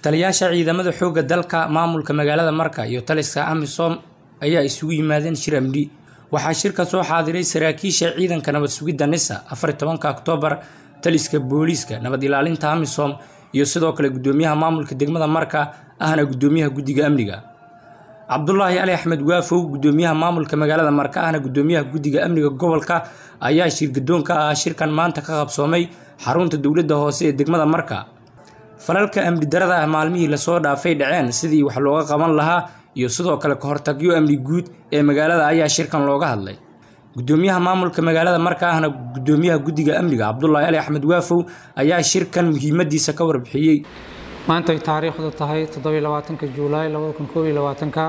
taliyaasha ciidamada xoogga dalka maamulka magaalada marka iyo taliska amisom ayaa isugu yimaadeen shir amni waxaa shirka soo xaadiray saraakiisha ciidanka nabad sugidda nisa afar tobanka oktoobar taliska booliiska nabad ilaalinta amisom iyo sidoo kale gudoomiyaha maamulka degmada marka ahna gudoomiyaha guddiga amniga cabdulaahi ali axmed waafow gudoomiyaha maamulka magaalada marka ahna gudoomiyaha guddiga amniga gobolka ayaa shirgadoon ka ah shirkan maanta ka qabsoomay xarunta dowladda hoose ee degmada marka falalka amni darada ah maalmihii lasoo dhaafay dhaceen sidii wax looga qaban lahaa iyo sidoo kale ka hortagyo amni guud ee magaalada ayaa shirkan looga hadlay gudoomiyaha maamulka magaalada marka ahna gudoomiyaha guddiga amniga cabdulaahi ali axmed waafow ayaa shirkan muhiimadiisa ka warbixiyey maanta ay taariikhdu tahay toddobiyo labaatanka juulaay labada kun koob iyo labaatanka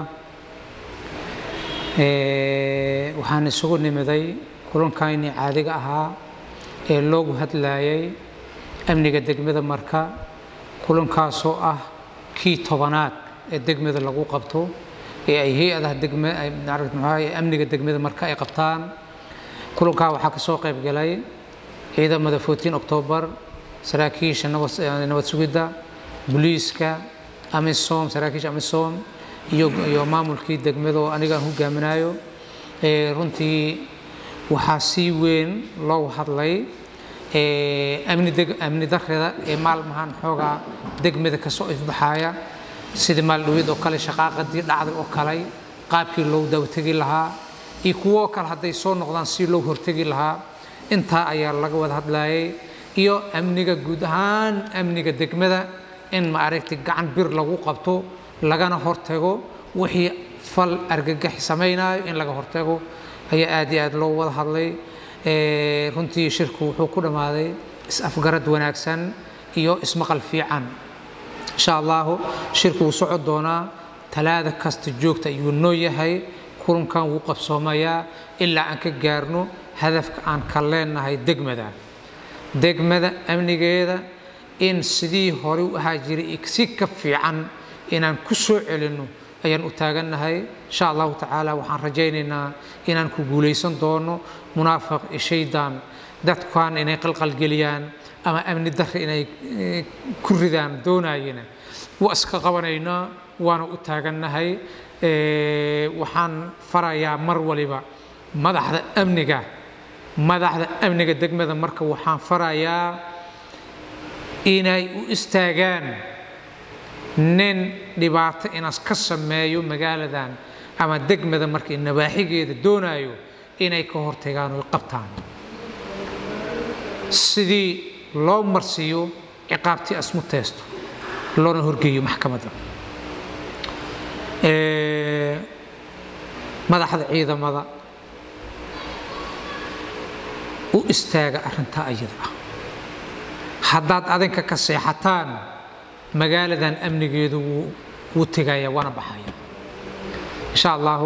waxaan isugu nimiday kulankaynii caadiga ahaa ee loogu hadlayay amniga degmada marka kulankaasoo ah kii tobanaad ee degmada lagu qabto ee ay hay-adaha degma amniga degmada marka ay qabtaan kulankaa waxaa ka soo qayb galay ciidamada 14 oktoobar saraakiisha nabad sugidda booliiska amisom saraakiisha amisom iyo iyo maamulkii degmada oo aniga aan hogaaminayo runtii waxaa si weyn loogu hadlay amni darreda ee maalmahan xoogaa degmada kasoo ifbaxaya sidii maaldhaweed oo kale shaqaaqadii dhacday oo kale qaabkii loo daawategi lahaa iyo kuwo kale hadday soo noqdaan si loo hortegi lahaa intaa ayaa laga wada hadlayay iyo amniga guud ahaan amniga degmada in ma aragtay gacan bir lagu qabto lagana hortago wixii fal argagax samaynayo in laga hortago ayaa aad iyo aad loo wada hadlay runtii shirku wuxuu ku dhammaaday is-afgarad wanaagsan iyo ismaqal fiican insha allahu shirku wuu socon doonaa talaada kasta joogta ayuu noo yahay kulankan wuu qabsoomayaa ilaa aan ka gaarno hadafka aan ka leenahay degmada degmada amnigeeda in sidii hore u ahaa jiray si ka fiican inaan ku soo celinno ayaan u taagannahay insha allahu tacaala waxaan rajaynaynaa inaan ku guulaysan doono munaafiq iyo shaydaan dadkan inay qalqalgeliyaan ama amni darre inay ku ridaan doonayana waa iska qabanaynaa waana u taagannahay waxaan farayaa mar waliba madaxda amniga madaxda amniga degmada marka waxaan farayaa inay u istaagaan nin dhibaato inaas ka sameeyo magaaladan ama degmada markay nabaaxigeeda doonayo inay ka hortagaan oy qabtaan sidii loo marsiiyo ciqaabtii asmu teesto loona horgeeyo maxkamadda madaxda ciidamada u istaaga arrintaa ayada ah haddaad adinka ka seexataan magaaladan amnigeedu wuu tegaya waana baxaya insha allahu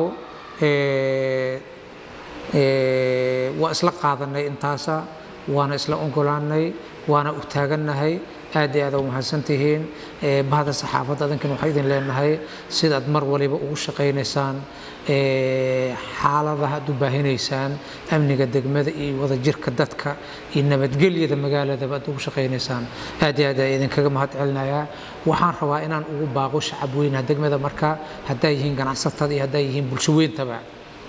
waa isla qaadanay intaasa waana isla ogolaanay waana u taagannahay aad iyo aad u mahadsantihiin bahda saxaafadda adinkan waxaa idin leenahay sidaad mar waliba ugu shaqaynaysaan xaaladaha aad u baahinaysaan amniga degmada iyo wadajirka dadka iyo nabadgelyada magaaladaba aad ugu shaqaynaysaan aad iyo aad ayaa idinkaga mahad celinayaa waxaan rabaa inaan ugu baaqo shacab weynaha degmada marka haddaa yihiin ganacsatada iyo haddaa yihiin bulsho weyntaba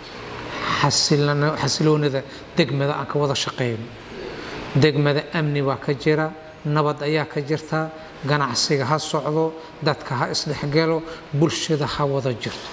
xasiloonida degmada aan ka wada shaqayno degmada amni baa ka jira nabad ayaa ka jirta ganacsiga ha socdo dadka ha isdhexgalo bulshada ha wada jirto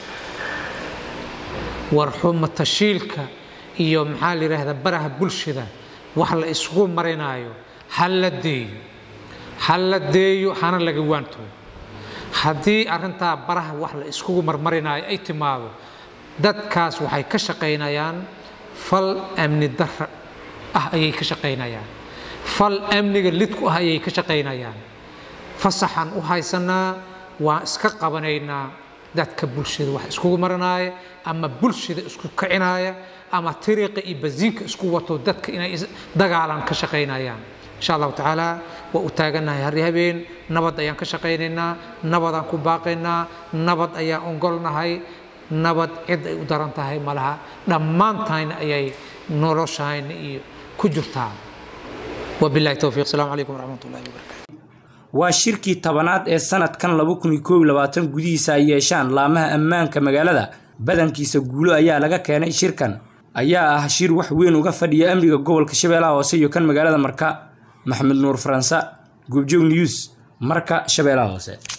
warxuma tashiilka iyo maxaa la yidhaahdaa baraha bulshada wax la isugu marinaayo ha la deeyo ha la deeyo hana laga waanto haddii arrintaa baraha wax la iskugu marmarinaayo ay timaado dadkaas waxay ka shaqaynayaan fal amni darra ah ayay ka shaqaynayaan fal amniga lidku ah ayay ka shaqaynayaan fasaxan u haysanaa waan iska qabanaynaa dadka bulshada wax iskugu maranaaya ama bulshada isku kicinaya ama tiriiqa iyo basiinka isku wato dadka inay dagaalan ka shaqaynayaan insha allahu tacaala waa u taagannahay hari habeen nabad ayaan ka shaqaynaynaa nabadaan ku baaqaynaa nabad ayaan ongolnahay nabad cid ay u daran tahay malaha dhammaantayna ayay noloshayna iyo ku jirtaa wabillahi towfiiq asalaamu calaykum waraxmat ullahi wabarakatu waa shirkii tobanaad ee sanadkan laba kun iyo koob iyo labaatan gudihiisa ay yeeshaan laamaha ammaanka magaalada badankiisa guulo ayaa laga keenay shirkan ayaa ah shir wax weyn uga fadhiya amniga gobolka shabeellaha hoose iyo kan magaalada marka maxamed nuur faransa goobjoog news marka shabeellaha hoose